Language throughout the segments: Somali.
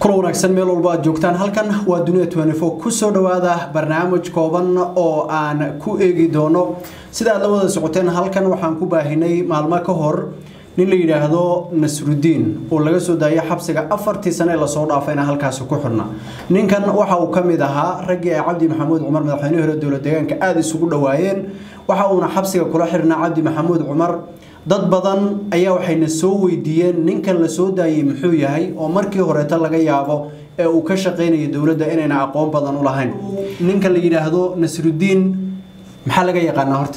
kula wanaagsan meel walba aad joogtaan halkan waa dunia kusoo dhawaada barnaamij kooban oo aan ku eegi doono sida aad la wada socoteen halkan waxaan ku baahinay maalmo ka hor nin la yidhaahdo nasrudiin oo laga soo daayay xabsiga afartii sane ee lasoo dhaafayna halkaasi ku xirna ninkan waxa uu ka mid ahaa raggii ay cabdi maxamuud cumar madaxweynihii hore dowlad deegaanka aada isugu dhowaayeen waxa uuna xabsiga kula xirnaa cabdi maxamuud cumar dad badan ayaa waxayna soo weydiiyeen ninkan la soo daayey muxuu yahay oo markii horeeta laga yaabo ee uu ka shaqaynaya dowladda inayna aqoon badan u lahayn ninka la yidhaahdo nasrudiin maxaa laga yaqaanaa horta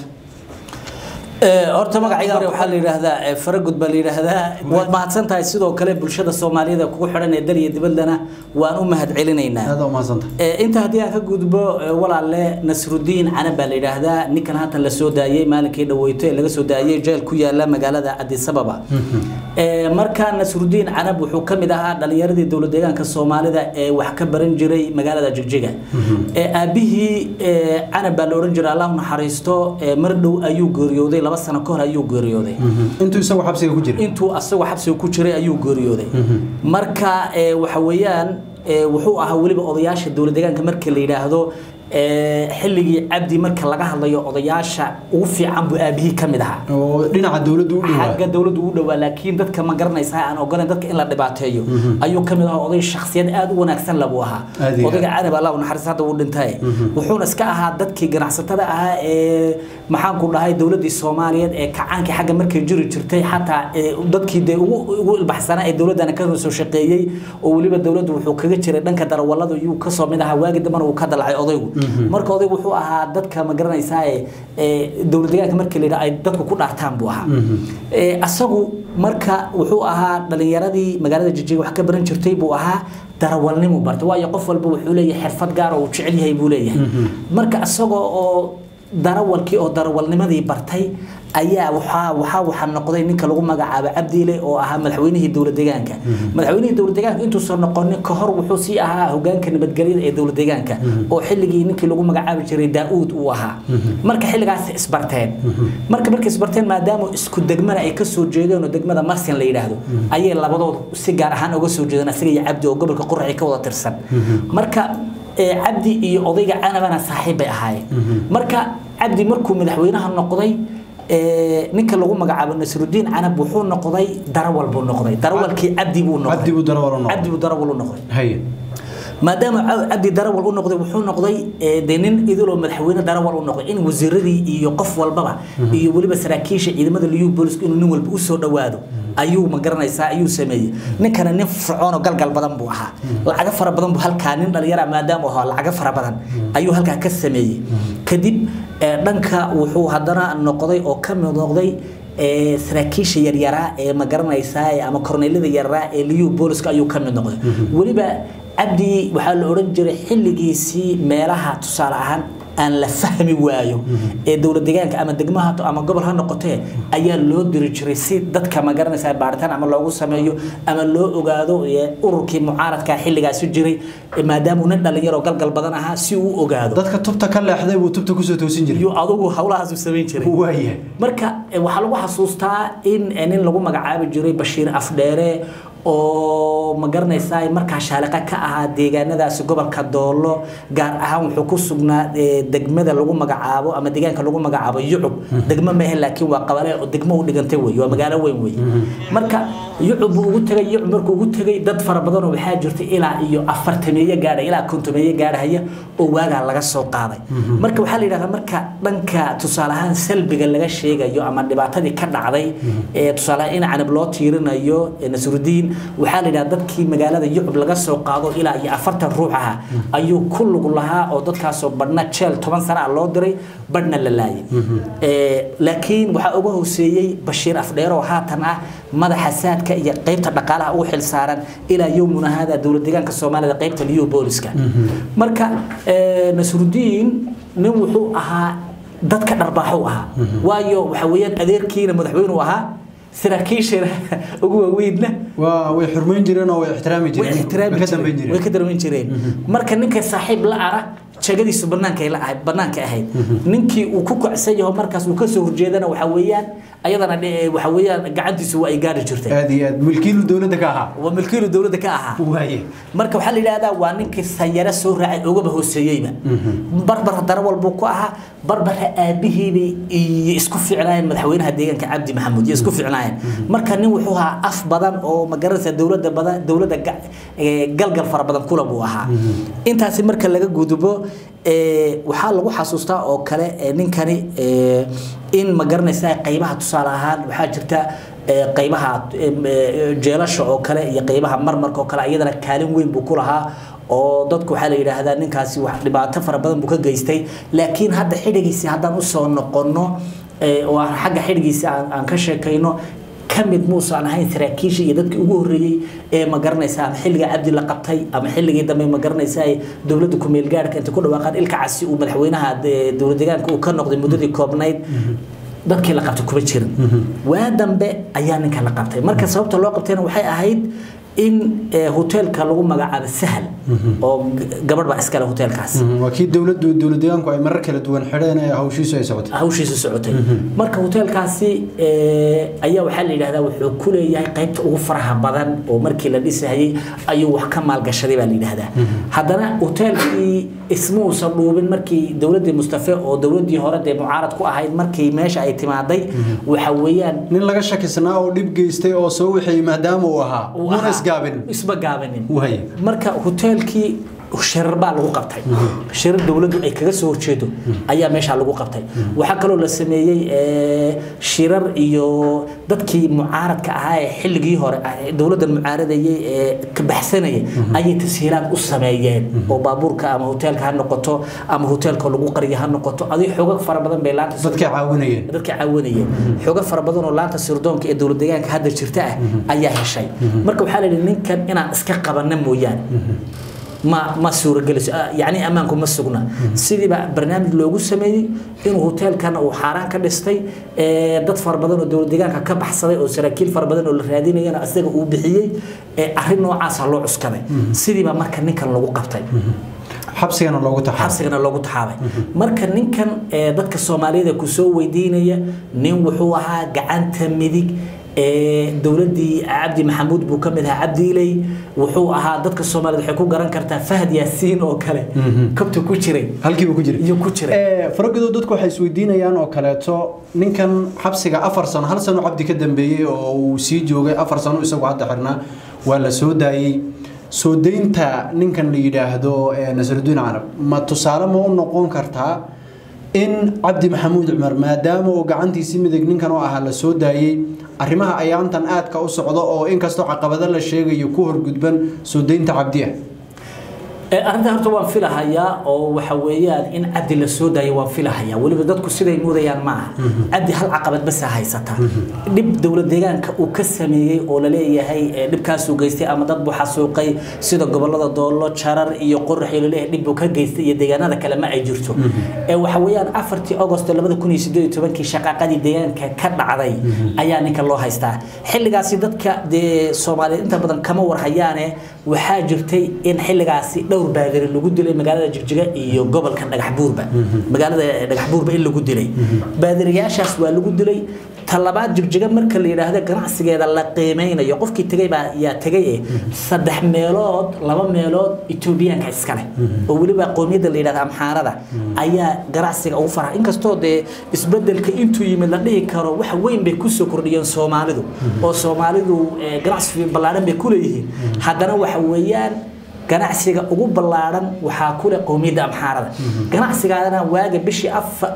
horta magacayga hore waxaa la yidhaahdaa faragud baa la yidhaahdaa waad mahadsan tahay sidoo kale bulshada soomaalida kugu xidhan ee dal iyo dibaddana waan u mahad celinaynaa aada umahadsanta inta haddii aan ka gudbo walaale nasrudiin canab baa la yidhaahdaa ninkan haatan la soo daayey maalinkii dhaweyto ee laga soo daayey jeel ku yaala magaalada adisababa marka nasrudiin canab wuxuu ka mid ahaa dhalinyaradii dowlad deegaanka soomaalida ee wax ka baran jiray magaalada jigjiga aabihii canab baa la odhan jiray allah naxariisto mar dhow ayuu geeriyooday laba sano ka hor ayuu geeriyooday intuu isagoo xabsiga ku jira intuu asagoo xabsiga ku jiray ayuu geeriyooday marka waxa weeyaan wuxuu ahaa weliba odayaasha dowlad deegaanka marka la yidhaahdo xilligii cabdi marka laga hadlayo odayaasha ugu fiican buu aabihii ka mid ahaa oo dhinaca dowladdu u dhowaa xagga dowladdu u dhowaa laakiin dadka ma garanaysa aan ogoleen dadka in la dhibaateeyo ayuu ka mid ahaa oday shakhsiyad aad u wanaagsan labuu ahaa Aad iyo odayga canab allah u naxariis hadda wuu dhintay wuxuuna iska ahaa dadkii ganacsatada ahaa ee maxaan ku dhahay dowladdii soomaaliyeed ee kacaankii xagga markay jiri jirtay xataa ee dadkii dee ugu ugu ilbaxsanaa ee dowladdana ka soo shaqeeyey oo weliba dowladdu wuxuu kaga jiray dhanka darawallada yuu kasoo mid ahaa waagi dambana uu ka dalacay odaygu marka odaygu wuxuu ahaa dadka ma garanaysaa ee dowlad deegaanka markii la yidhaha ay dadku ku dhaartaan buu ahaa asagu marka wuxuu ahaa dhalinyaradii magaalada jijiga wax ka baran jirtay buu ahaa darawalnimu bartay waayo qof walba wuxuu leeyahay xirfad gaar oo uu jecel yahay buu leeyahay marka isagoo oo darawalkii oo darawalnimadii bartay ayaa waxaa waxaa waxaa noqday ninka lagu magacaabo cabdiile oo ahaa madaxweynihii dowlad deegaanka madaxweynihii dowlad deegaanka intuusan noqonin ka hor wuxuu sii ahaa hogaanka nabadgelyada ee dowlad deegaanka oo xilligii ninkii lagu magacaabi jiray daa-uud uu ahaa marka xilligaas isbarteen marka markay isbarteen maadaama isku degmana ay kasoo jeedeen oo degmada marsin la yidhaahdo ayay labadooda si gaar ahaan uga soo jeedeen asiga iyo cabdi oo gobolka quraci ka wada tirsan marka cabdi iyo odayga canabana saaxiib bay ahaayeen marka cabdi markuu madaxweynaha noqday ninka lagu magacaabo nasrudiin canab wuxuu noqday darawal buu noqday darawalkii cabdi buu noqday cabdi buu darawal u noqday cabdi buu darawal u noqday haye maadaama cabdi darawal u noqday wuxuu noqday de nin idiloo madaxweyne darawal u noqday in wasiiradii iyo qof walbaba iyo weliba saraakiisha ciidamada liyu booliska inuu nin walba usoo dhowaado ayuu ma garanaysaa ayuu sameeyey ninkana nin fircoon oo galgal badan buu ahaa lacago fara badan buu halkaa nin dhalinyara maadaama ahaa lacago fara badan ayuu halkaa ka sameeyey kadib dhanka wuxuu haddana noqday oo ka mid noqday saraakiisha yaryaraa ee ma garanaysaa ama korneelada yaryaraa ee liyu booliska ayuu ka mid noqday weliba cabdi waxaa la odhan jiray xilligiisii meelaha tusaale ahaan aan la fahmi waayo ee dowlad deegaanka ama degmaha ama gobol ha noqotee ayaa loo diri jiray si dadka ma garanaysaa baaritaan ama loogu sameeyo ama loo ogaado ururkii mucaaradka xilligaasi jiray maadaama nin dhalinyaro galgal badan ahaa si uu ogaado dadka tubta ka leexday buu tubta kusoo toosin jiray iyo adugu howlahaasu samayn jiray waayahay marka waxaa lagu xasuustaa in nin lagu magacaabi jiray bashiir afdheere oo ma garanaysaa markaa shaaliqa ka ahaa deegaanadaasi gobolka doolo gaar ahaan wuxuu ku sugnaa degmada lagu magacaabo ama deegaanka lagu magacaabo yucub degmo maahe laakiin waa qabale oo degmo u dhigantay wey waa magaalo weyn wey marka yucub buu ugu tegay yucub markuu ugu tegay dad fara badan oo waxaa jirtay ilaa iyo afartameeye gaadha ilaa kontomeeye gaadhaya oo waagaa laga soo qaaday marka waxaa la yidhahdaa marka dhanka tusaale ahaan salbiga laga sheegayo ama dhibaatadii ka dhacday ee tusaale ahaan in canab loo tiirinayo nasrudiin waxaa la yidhaha dadkii magaalada yucub laga soo qaado ilaa iyo afartan ruux aha ayuu ku lug lahaa oo dadkaasoo badhna jeel toban sana ah loo diray badhna la laayay laakiin waxaa uga hooseeyey bashiir afdheero oo haatan ah madaxa saadka iyo qaybta dhaqaalaha ugu xil saaran ilaa yowmuna hada dowlad deegaanka soomaalida qaybta liyo booliska marka nasrudiin nin wuxuu ahaa dadka dharbaaxo ahaa waayo waxa weeyaan adeerkiina madaxweynu ahaa saraakiishana ugu waaweynna waa way xurmayn jireen oo way ixtiraami way jireen ixtiraami way ka dambayn jireen way jireen ka darban jireen marka ninka saaxiib la ara jagadiisu banaanka la ahayd banaanka ahayd ninkii uu ku kacsan yaho markaas uu kasoo horjeedana waxa weeyaan ayadana waxa weeyaan gacantiisu waa ay gaari jirtay aad iyo aad milkiilu dowladda ka ahaa waa milkiilu dowladda ka ahaa waaye marka waxaa la yidhahdaa waa ninkii sanyaro soo raacay ogaba hooseeyeyba barbar darawal buu ku ahaa barbara aabihiibay iyo isku ficnaayeen madaxweynaha deegaanka cabdi maxamuud iyo isku ficnaayeen marka nin wuxuu ahaa af badan oo magaranaysa dowladda badan dowladda galgal fara badan kula buu ahaa intaasi marka laga gudubo waxaa lagu xasuustaa oo kale ninkani in ma garanaysa qaybaha tusaale ahaan waxaa jirta qaybaha jeelasha oo kale iyo qaybaha marmarka oo kale iyadana kaalin weyn buu ku lahaa oo dadku waxaa la yidhaahdaa ninkaasi wax dhibaato fara badan buu ka geystay laakiin hadda xidhigiisii haddaan usoo noqonno oo aan xagga xidhigiisii aan ka sheekayno kamid muusan ahayn saraakiisha iyo dadkii ugu horreeyey ee ma garanaysa ama xilliga cabdi la qabtay ama xilligii dambe ma garanaysa dowladda ku-meel gaarhka inta ku dhawaaqaan ilka casi uu madaxweynaha dowlad deegaanka uu ka noqday muddadii koobnayd dadkii la qabtay kuma jirin waa dambe ayaa ninka la qabtay marka sababta loo qabtayna waxay ahayd in hoteelka lagu magacaabo sahal oo gabadh baa iskale hoteelkaas waa kii dowladdu dowlad deegaanku ay marar kala duwan xidheen ee hawshiisu ay socotay hawshiisu socotay marka hoteelkaasi ayaa waxaa la yidhahdaa wuxuu ku leeyahay qaybta ugu faraha badan oo markii la dhisayay ayuu wax ka maalgashaday baa la yidhahdaa haddana hoteelkii ismuusan dhuubin markii dowladdii mustafe oo dowladdii hore dee mucaarad ku ahayd markii meesha ay timaaday waxa weeyaan nin laga shakisnaa oo dhib geystay oo soo wixii maadaama uu ahaa muna isgaabin isma gaabinin waay marka hoteelkii shirar baa lagu qabtay shirar dowladdu ay kaga soo horjeedo ayaa meesha lagu qabtay waxaa kaloo la sameeyey shirar iyo dadkii mucaaradka ahaa ee xilligii hore dowladdan mucaaradayay ee ka baxsanayay ayay tashiilaad u sameeyeen oo baabuurka ama hoteelka ha noqoto ama hoteelka lagu qariyo ha noqoto adig xoogag fara badan bay laanta dadka caawinayeen dadka caawinayeen xoogag fara badan oo laanta sirdoonka ee dowlad deegaanka hadda jirta ah ayaa heshay marka waxaa la yidhi ninkan inaan iska qabanna mooyaane ma ma suuragelayso yacni ammaanku ma sugna sidiiba barnaamij loogu sameeyey inuu hoteelkan uu xaaraan ka dhistay dad fara badan oo dowlad deegaanka ka baxsaday oo saraakiil fara badan oo la raadinayana isaga uu bixiyey arrin noocaasa loo cuskaday sidiiba marka ninkan lagu qabtay xabsigana loogu taxaabay xabsigana loogu taxaabay marka ninkan dadka soomaaliyada ku soo weydiinaya nin wuxuu ahaa gacanta midig dowladdii cabdi maxamuud buu ka mid ahaa cabdiiley wuxuu ahaa dadka soomaaliyed waxay ku garan kartaa fahad yaasiin oo kale kabta ku jiray halkiiba ku jiray iyo ku jiray faragodo dadku waxay isweydiinayaan oo kaleeto ninkan xabsiga afar sano hal sano cabdi ka dambeeyey oo uu sii joogay afar sano isagu hadda xirnaa waa la soo daayey soo daynta ninkan la yidhaahdo nasrudiin carab ma tusaale ma u noqon kartaa in cabdi maxamuud cumar maadaama uu gacantiisii midig ninkan oo ahaa la soo daayey arrimaha ayaantan aadka u socdo oo inkastoo caqabado la sheegayo ku horgudban soo daynta cabdi ah arrinta horta waan filahayaa oo waxa weeyaan in cabdi la soo daayo waan filahayaa weliba dadku siday moodayaan ma aha cabdi hal caqabad basa haysata dhib dowlad deegaanka uu ka sameeyey oo la leeyahay dhibkaasuu geystay ama dad buu xasuuqay sida gobolada doollo jarar iyo qorax iyo laleeyahay dhib buu ka geystay iyo deegaanada kale ma ay jirto waxa weeyaan afartii agost labada kun iyo sideed iyo tobankii shaqaaqadii deegaanka ka dhacday ayaa ninka loo haystaa xilligaasi dadka dee soomaaliyeed inta badan kama warhayaane waxaa jirtay in xilligaasi dhowr baadiri lagu dilay magaalada jigjiga iyo gobolka dhagaxbuurba magaalada dhagaxbuurba in lagu dilay baadiriyaashaas waa lagu dilay talabaad jigjiga marka la yidhaahdo ganacsigeeda la qiimeynayo qofkii tegay baa yaa tegay saddex meelood laba meelood etoobiyaanka iskale oo weliba qowmiyadda la yidhahdo amxaarada ayaa ganacsiga ugu faraha inkastoo dee isbedelka intuu yimid la dhihi karo wax weyn bay kusoo kordhiyeen soomaalidu oo soomaalidu ganacsi ballaadhan bay kuleeyihiin haddana waxa weeyaan ganacsiga ugu ballaaran waxaa kule qowmiyadda amxaarada ganacsigaadana waaga bishii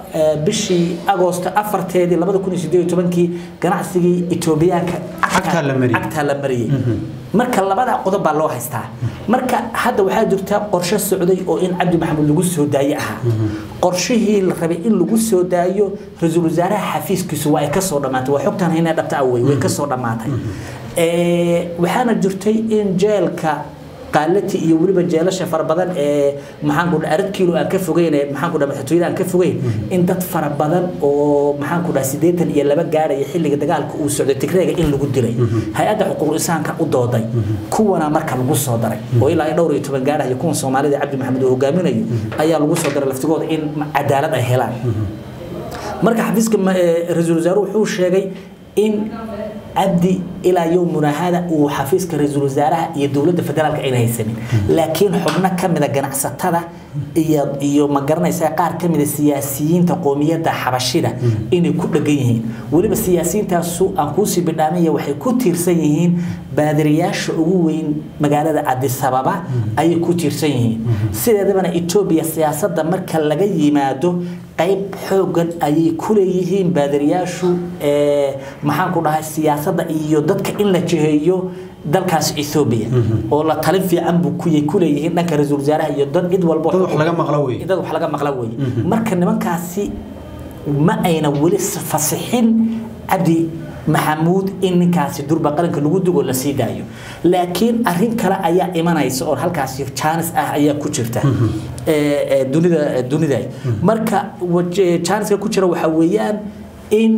bishii agoosto afarteedii labada kun iyo sideed iyo tobankii ganacsigii etoobiyaanka cagtaa la mariyey marka labada qodob baa loo haystaa marka hadda waxaa jirta qorshe socday oo in cabdi maxamuud lagu soo daaye ahaa qorshihii la rabay in lagu soo daayo ra-iisul wasaaraha xafiiskiisu waa ay kasoo dhammaatay waa xogtan haynaa dhabta awey way kasoo dhammaatay waxaana jirtay in jeelka qaalati iyo weliba jeelasha fara badan ee maxaan ku dhahay arad kiilo aan ka fogeyn ee maxaan ku dhahay madaxtooyada aan ka fogeyn in dad fara badan oo maxaan ku dhahay siddeetan iyo laba gaaraya xilliga dagaalka uu socday tigreega in lagu dilay hay-adda xuquuqul insaanka u dooday kuwana marka lagu soo daray oo ilaa dhowr iyo toban gaaraya kuwan soomaalida cabdi maxamed uu hogaaminayo ayaa lagu soo daray laftigooda in cadaalad ay helaan marka xafiiska ra-iisul wasaaruhu wuxuu sheegay in cabdi ilaa yowmuna hada uu xafiiska ra-iisul wasaaraha iyo dowladda federaalka ayna haysanin laakiin xubno ka mida ganacsatada iyo iyo ma garanaysaa qaar ka mida siyaasiyiinta qoomiyadda xabashida inay ku dhegan yihiin weliba siyaasiyiintaasu aan kuusii bidhaamaya waxay ku tiirsan yihiin baadiriyaasha ugu weyn magaalada cadisababa ayay ku tiirsan yihiin sideedabana etoobiya siyaasadda marka laga yimaado qayb xoogan ayay ku leeyihiin baadiriyaashu maxaan ku dhahay siyaasadda iyo dadka in la jiheeyo dalkaas Ethiopia oo la talin fiican buu ku ku leeyihiin dhanka ra'iisul wasaaraha iyo dad cid walba dad wax laga maqla weey dad wax laga maqla weey marka nimankaasi ma ayna weli fasixin cabdi maxamuud in ninkaasi durba qaranka lagu dugo la sii daayo laakiin arrin kale ayaa imanaysa oo halkaasi chance ah ayaa ku jirta dunida dunida marka chance ku jira waxa weeyaan in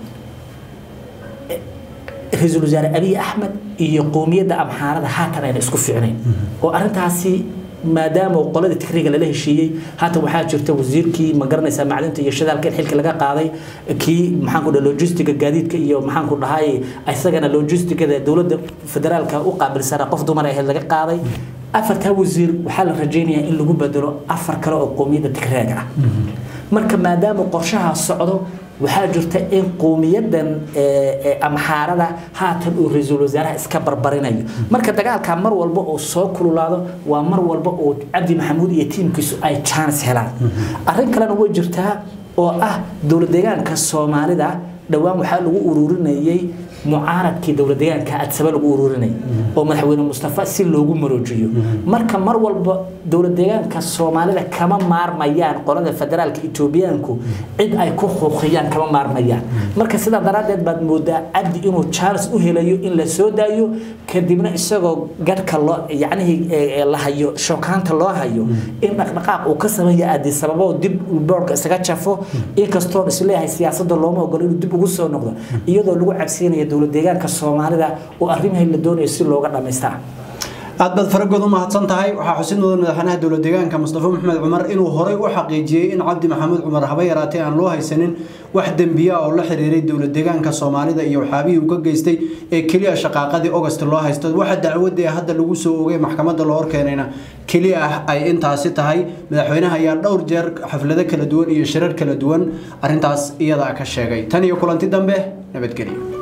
ra-iisul wasaare abiy axmed iyo qowmiyadda amxaarada haatan ayna isku fiicnayn oo arrintaasi maadaama qolada tikriga lala heshiiyey haatan waxaa jirta wasiirkii ma garanaysaa macdinta iyo shidaalka in xilka laga qaaday kii maxaan ku dhahay logistiga gaadiidka iyo maxaan ku dhahay isagana logistigada dowladda federaalka u qaabilsana qof dumar ahayd laga qaaday afartaa wasiir waxaa la rajaynayaa in lagu bedelo afar kale oo qowmiyadda tigreega ah marka maadaama qorshaha socdo waxaa jirta in qowmiyadan amxaarada haatan uu ra-iisul wasaaraha iska barbarinayo marka dagaalka mar walba oo soo kululaado waa mar walba oo cabdi maxamuud iyo tiimkiisu ay chance helaan arrin kalena way jirtaa oo ah dowlad deegaanka soomaalida dhowaan waxaa lagu ururinayay mucaaradkii dowlad deegaanka adsaba lagu ururinayay oo madaxweyne mustafa si loogu maroojiyo marka mar walba dowlad deegaanka soomaalida kama maarmayaan qolada federaalka etoobiyaanku cid ay ku xuuqiyaan kama maarmayaan marka sidaa daraaddeed baad moodaa cabdi inuu charles u helayo in la soo daayo kadibna isagoo gadhka loo yacnihii la hayo shookaanta loo hayo in dhaqdhaqaaq uu ka sameeya addisababo dib boorka isaga jafo inkastoon isleeyahay siyaasadda looma ogolo inuu dib ugu soo noqdo iyadoo lagu cabsiinaya dowlad deegaanka soomaalida oo arrimahay la doonayo si looga dhammaystaa aad baad faragood u mahadsan tahay waxaa xusid mudan madaxweynaha dowlad deegaanka mustafa maxamed cumar inuu horey u xaqiijiyey in cabdi maxamuud cumar haba yaraatee aan loo haysanin wax dembiya oo la xiriiray dowlad deegaanka soomaalida iyo waxaabihii uu ka geystay ee keliya shaqaaqadii august loo haysto waxa dacwadda ee hadda lagu soo ogay maxkamadda loo horkeenayna keliya ah ay intaasi tahay madaxweynaha ayaa dhowr jeer xaflado kala duwan iyo shirar kala duwan arrintaas iyadaa ka sheegay tan iyo kulanti dambe nabadgelyo